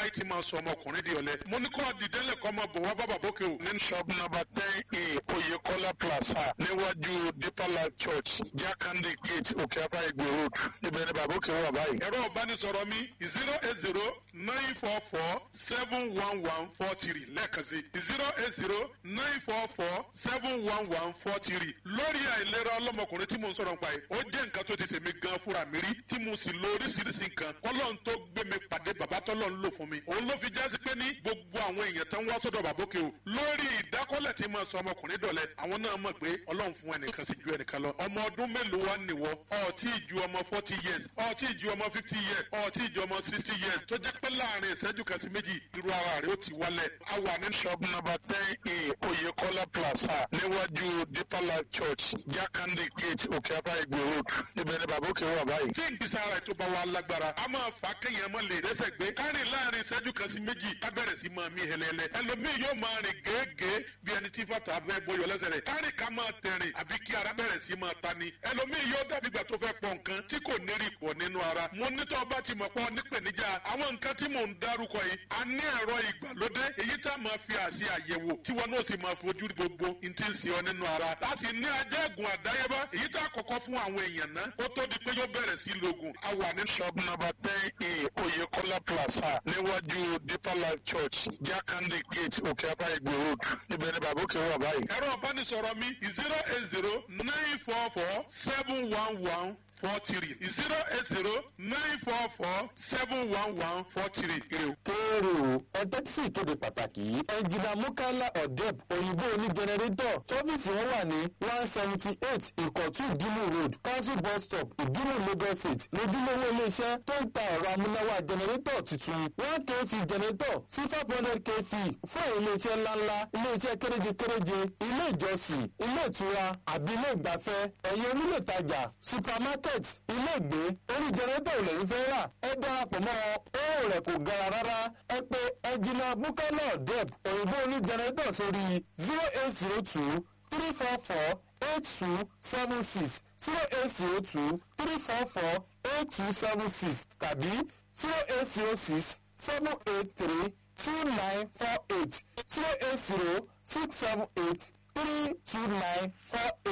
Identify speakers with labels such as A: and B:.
A: táyì ti máa sọ ọmọkùnrin di ọ̀lẹ mo ní kó dìdẹ́lẹ̀ kọ́ ọmọ bọ̀ wá bàbá bókè o.
B: ní shop number ten a oyekola plaza níwájú deeper life church jakande gate òkè apá ìgbè road ibẹ̀ ni bàbá òkè wà báyìí.
A: ẹ̀rọ ìbánisọ̀rọ̀ mi zero eight zero nine four four seven one one four three lẹ́ẹ̀kan sí zero eight zero nine four four seven one one four three lórí àìlera ọlọ́mọkùnrin tí mo ń sọ̀rọ̀ nípa yìí ó jẹ́ nǹkan tó ti sèmi gan fúnra mi rí tí mo sì lo oríṣiríṣi nǹkan kọ́lọ́n tó gbé mi pàdé bàbá tọ́lọ́ ń lò fún mi òun ló fi jásí pé ní gbogbo àwọn èèyàn tó ń wá sọ́dọ̀ bàbókè o lórí ìdákọ́lẹ̀ tí mo sọ ọmọkùnrin dọ̀lẹ́ àwọn náà mọ̀ pé ọlọ́run fún ẹnìkan sí ju ẹnìkan lọ ọmọ ọdún mélòó wá nìwọ ọtí ju ọmọ forty years ọtí ju ọmọ fifty years ọtí ju ọmọ sixty years tó jẹ́ pé láàrin ìṣẹ́jú kan sí méjì irú ara rẹ̀ ó ti wálẹ̀ a wà ní
B: shop number ten a oyekola plaza níwájú deeper life church jakande gate òkè apá ìgbè road ibẹ̀ ni bàbá òkè wà báyìí.
A: tí ìgbésẹ̀ ara ètò bá wa lágbára a máa fà á kéèyàn mọ́ lè rẹ́sẹ̀ gbé kárìn láàrin ìṣẹ́jú kan sí méjì ká bẹ̀rẹ̀ sí máa mí hẹlẹ́lẹ́ ẹlòmíì yóò máa rìn gèégèé bí ẹni tí fàtà fẹ́ bọyọ̀ lẹ́sẹ̀ rẹ̀ kárìn ká máa tẹ̀rìn àbí kí ara bẹ̀rẹ̀ sí máa ta ni ẹlòmíì yóò dàbí ìgbà tó fẹ́ pọ̀ nǹkan tí kò ní rí pọ̀ nínú ara mo ní tó bá ti mọ̀ pọ̀ nípèníjà àwọn nǹkan tí mò ń dárúkọ yìí a ní ẹ̀rọ ìgbàlódé èyí tá a máa fi àṣì àyẹ̀wò tí wọn náà sì máa fojú gbogbo n ti ń ṣe ọ nínú ara a sì ní ajẹ́gùn àdáyébá èyí tá a kọ́kọ́ fún àwọn èèyàn náà ó tó di pé yóò bẹ̀rẹ̀ sí lògùn a wà ní
B: shop number ten a oyekola plaza níwájú deeper life church jakande gate òkè apá ìgbè road ibẹ̀ ni bàbá òkè wà báyìí.
A: ẹ̀rọ ìbánisọ̀rọ̀ mi zero eight zero nine four four seven one one four three zero eight zero nine four four seven one one four three.
C: kéèrè o ẹtẹ́ tí ìkéde pàtàkì yìí ẹnjìnà mukala odep òyìnbó oní jẹnẹrétọ̀ tọ́fíìsì wọn wà ní one seventy eight ìkọ̀tún ìdímù road council bus stop ìdímù lagos state lójúlówó iléeṣẹ́ tó ń ta ẹ̀rọ amúnáwá jẹnẹrétọ̀ tuntun one kv jẹnẹrétọ̀ sí five hundred kv fún iléeṣẹ́ ńláńlá iléeṣẹ́ kéréje kéréje ilé ìjọsìn ilé ìtura àbí ilé ìgbafẹ́ ẹ̀yìn onílé ìtajà supermarket ilé ìgbé orí jẹnẹrétọ̀ ò lẹ́yìn fẹ́ rà ẹ darapọ̀ mọ́ owó rẹ̀ kò gara rárá ẹ pé ẹnjìnà bukala dep òyìnbó oní jẹnẹrétọ̀ sórí zero eight zero two three four four eight two seven six zero eight zero two three four four eight two seven six tàbí zero eight zero six seven eight three two nine four eight zero eight zero six seven eight three two nine four eight.